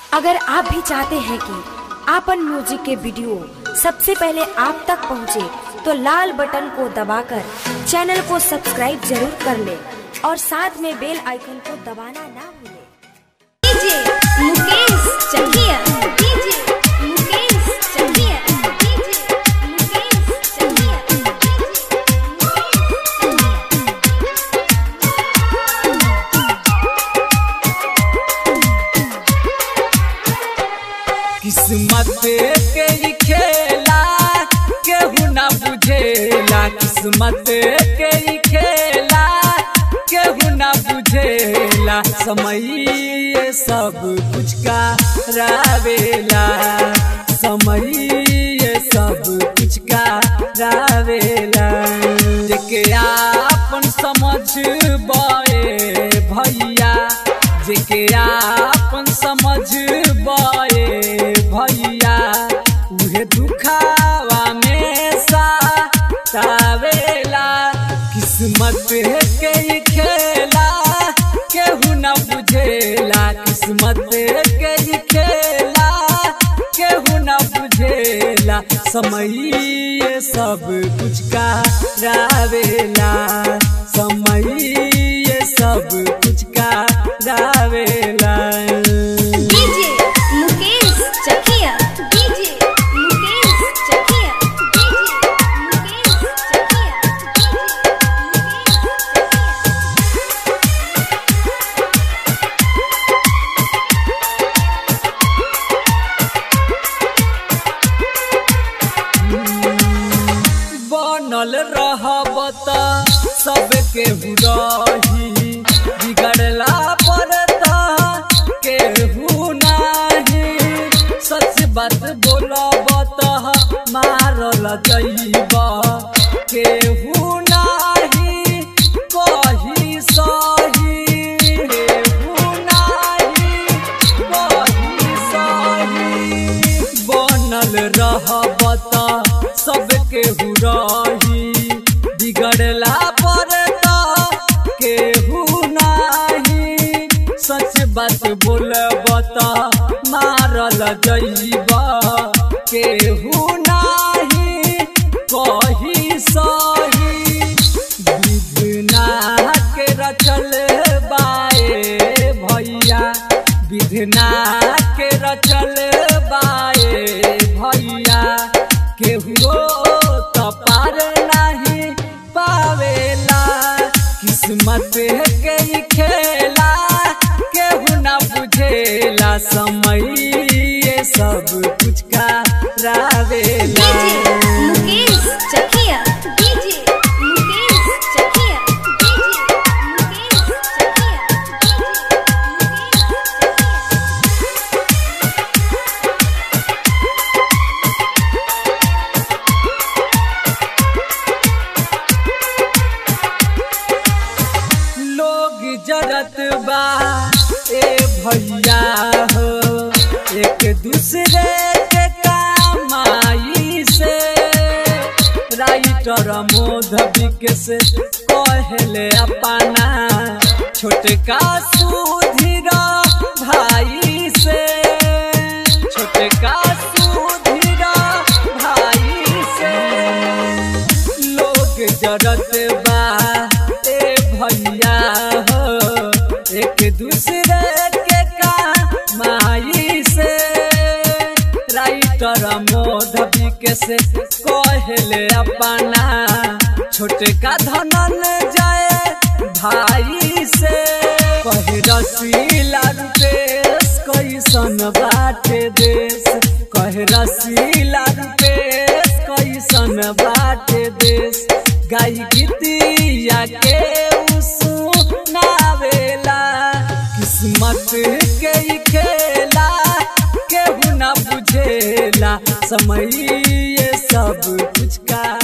अगर आप भी चाहते हैं कि आपन म्यूजिक के वीडियो सबसे पहले आप तक पहुंचे, तो लाल बटन को दबाकर चैनल को सब्सक्राइब जरूर कर ले और साथ में बेल आइकन को दबाना ना भूलें। DJ Mukesh Chakiya DJ Mukesh Chakiya DJ Mukesh Chakiya किस्मत के ही खेला केहू ना बुझेला किस्मत के ही खेला केहू ना बुझेला समय ये सब कुछ का रावेला समय ये सब कुछ का रावेला जेके आपन समझ बए भैया जेके आपन समझ बए भैया उहे दुखावा में सावेला किस्मत के ही खेला केहू न बुझेला किस्मत के ही खेला केहू न बुझेला समय ये सब कुछ का रावेला समय ये सब कुछ का रावेला DJ Mukesh Chakiya DJ Mukesh Chakiya DJ Mukesh Chakiya बनल रहब त सबके रही बिगड़ला पर त केहू नाही सच बात बोलब त मारल जइब केहू नाही कही सही केहू नाही कही सही बनल रहब त सबके रही बिगड़ला पर त केहू नाही सच बात बोलब त मारल जइब केहू नाही कही सही विधना के रचल बाए भैया विधना के रचल बाए भैया केहू त पार नहीं पावेला किस्मत के ही खेला केहू ना बुझेला समय ये सब कुछ का रावेला DJ Mukesh Chakiya DJ Mukesh Chakiya DJ Mukesh Chakiya लोग जरत बा ए भैया हो एक दूसरे के कमाई से राइटर मोध विकेश कहले अपना छोटका सुधीर भाई से छोटका सुधीर भाई से लोग जरत बा ए भैया हो एक दूसरे के कमाई से राइटर मोध विकेश कहले अपना छोटका धनन जाए भाई से कहे रसीला रुपेश कैसन बाटे देश कहे रसीला रुपेश कैसन बाटे देश गाई गीतिया के सुनावेला किस्मत के ही खेला केहू ना बुझेला समय ये सब कुछ का